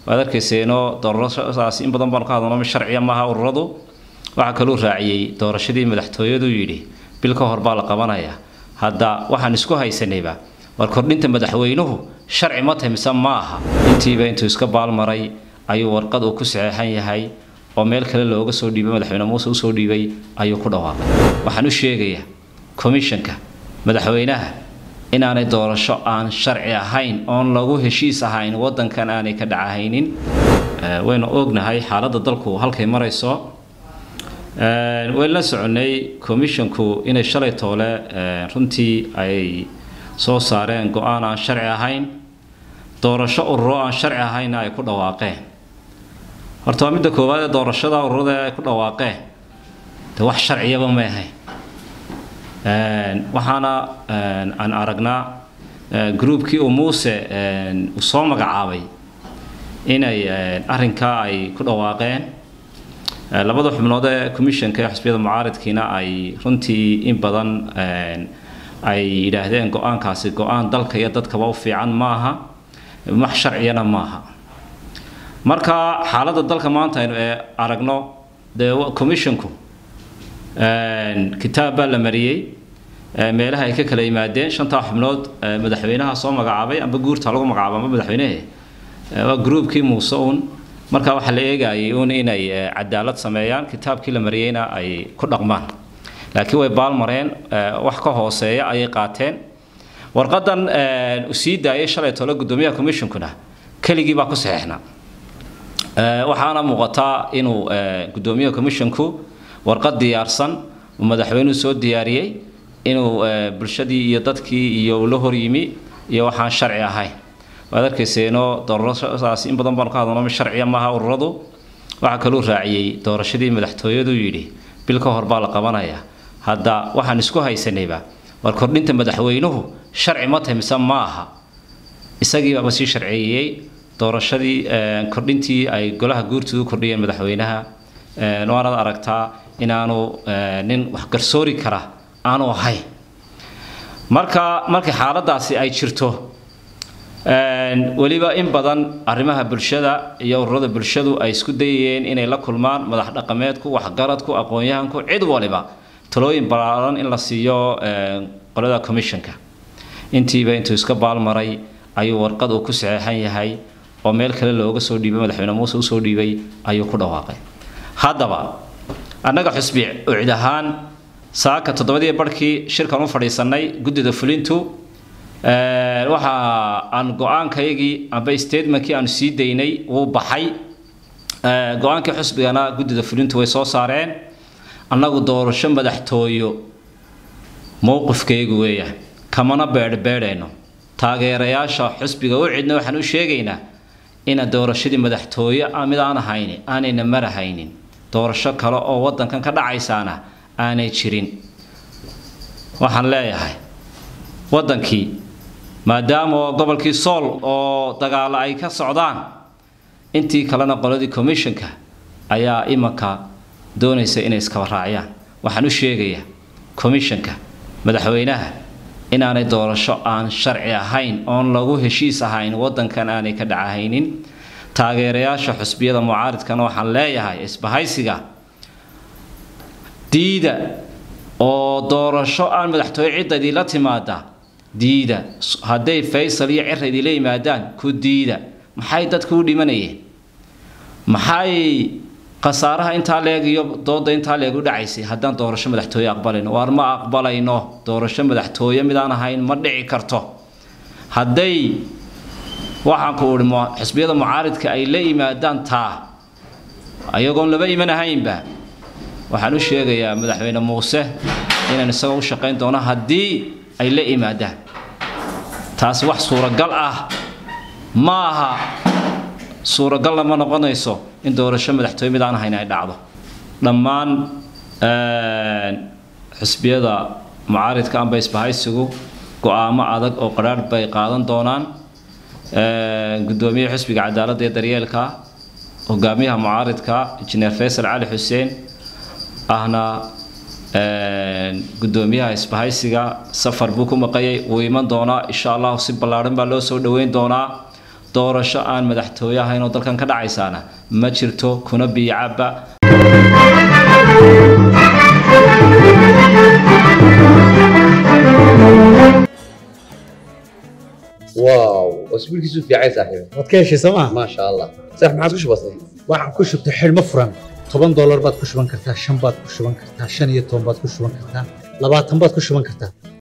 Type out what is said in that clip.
waad arkayseeno doorashadaas in badan baanu ka hadalno mid sharciya maaha ururadu waxaa kaluu raaciyey doorashadii madaxtooyadu yidhi bil ka hor baa la qabanaya hadda waxaan isku haysanayba war kordhinta madaxweynuhu sharci ma tahay mise ma aha intiiba intuu iska baalmaray ayuu warqad uu ku saxeexan yahay oo meel kale looga soo dhiibay madaxweyne muuse usoo dhiibay ayuu ku dhawaaqay waxaan u sheegayaa komishanka madaxweynaha inaanay doorasho aan sharci ahayn oon lagu heshiis ahayn wadankan aanay ka dhacahaynin waynu ognahay xaaladda dalku halkay marayso waynu la soconay commissionku inay shalay toole runtii ay soo saareen go-aan aan sharci ahayn doorasho ururo aan sharci ahaynna ay ku dhawaaqeen horta waa midda koowaad ee doorashada ururada ay ku dhawaaqeen de wax sharciyaba may ahayn waxaana aan aragnaa groupkii uu muuse uu soo magacaabay inay arrinkaa ay ku dhawaaqeen labada xubnood ee commissionka ee xisbiyada mucaaridkiina ay runtii in badan ay yidhaahdeen go-aankaasi go-aan dalka iyo dadkaba u fiican maaha wax sharciyana maaha marka xaaladda dalka maanta aynu ee aragno dee commissionku kitaab baa la mariyey meelaha ay ka kala yimaadeen shantaa xubnood madaxweynaha soo magacaabay amba guurta lagu magacaabo amba madaxweynehe waa groupkii muuse uun marka waxaa la eegayay uun inay cadaalad sameeyaan kitaabkii la mariyeyna ay ku dhaqmaan laakiin way baalmareen wax ka hooseeya ayay qaateen warqadan uu sii daayay shalay tole guddoomiyaha commissionkuna keligii baa ku saxeexnaa waxaana muuqataa inuu guddoomiyaha commissionku warqad diyaarsan uu madaxweynuhu soo diyaariyey inuu bulshadii iyo dadkii iyo la horyimi iyo waxaan sharci ahayn waad arkayseeno doorashadaas in badan baanu ka hadalno mid sharciya maaha ururadu waxaa kaluu raaciyey doorashadii madaxtooyadu yidhi bil ka hor baa la qabanaya hadda waxaan isku haysanayba war kordhinta madaxweynuhu sharci ma tahay mise ma aha isagiibaaba sii sharceeyey doorashadii kordhintii ay golaha guurtoodu kordhiyeen madaxweynaha waanaad aragtaa inaanu nin wax garsoori kara aanu ahayn marka markii xaaladaasi ay jirto weliba in badan arrimaha bulshada iyo ururada bulshadu ay isku dayayeen inay la kulmaan madax dhaqameedku waxgaradku aqoon-yahanku cid waliba talooyin ballaaran in la siiyo qolada commissionka intiiba intuu iska baalmaray ayuu warqad uu ku saxeexan yahay oo meel kale looga soo dhiibay madaxweyne muuse usoo dhiibay ayuu ku dhawaaqay haddaba annaga xusbi ucid ahaan saaka toddobadii barhkii shirkan u fadhiisanay guddida fulintu waxa aan go-aankayagii amba statementkii aanu sii daynay wuu baxay go-aankii xusbigana guddida fulintu way soo saareen annagu doorasho madaxtooyo mowqifkaygu weeyaan kamana beedhbeedhayno taageerayaasha xusbiga u cidna waxaan u sheegaynaa ina doorashadii madaxtooye mid aan ahayni aanayna marahaynin doorasho kale oo wadankan ka dhacaysaana aanay jirin waxaan leeyahay wadankii maadaama gobolkii sool oo dagaalo ay ka socdaan intii kalena qoladii commissionka ayaa imanka doonaysa inay iskaba raaciyaan waxaan u sheegayaa commissionka madaxweynaha inaanay doorasho aan sharci ahayn oon lagu heshiis ahayn wadankan aanay ka dhacahaynin taageerayaasha xusbiyada mucaaridkana waxaan leeyahay isbahaysiga diida oo doorasho aan madaxtooye cidda idinla timaada diida hadday faysal iyo cira idinla yimaadaan ku diida maxay dadku u dhimanayeen maxay khasaaraha intaa leeg iyo dooda intaa leeg u dhacaysay haddaan doorasho madaxtooye aqbalayno waar ma aqbalayno doorasho madaxtooye midaan ahayn ma dhici karto hadday waxaan ku uhi xisbiyada mucaaridka ay la yimaadaan taa ayagoon laba iman ahaynba waxaan u sheegayaa madaxweyne muuse inaan isagoo u shaqayn doono haddii ay la yimaadaan taas wax suuragal ah ma aha suuragalna ma noqonayso in doorasho madaxtooye mid aan ahayn ay dhacdo dhammaan xisbiyada mucaaridka amba isbahaysigu go-aamo adag oo qadhaadh bay qaadan doonaan guddoomiyaha xisbiga cadaaladda iyo daryeelka hogaamiyaha mucaaridka injineer faysal cali xuseen ahna guddoomiyaha isbahaysiga safar buu ku maqayay wuu iman doonaa insha allahu si ballaadhan baa loo soo dhoweyn doonaa doorasho aan madaxtooye ahayn oo dalkan ka dhacaysaana ma jirto kuna biicaba واو اسبوعك في عايز صاحبي waad ka heshay sooma ما شاء الله صح ما عاد بسيط waxaan ku shubtay xidhmo furan toban doolar baad ku shuban kartaa shan baad ku shuban kartaa shan iyo toban baad ku shuban kartaa labaatan baad ku shuban kartaa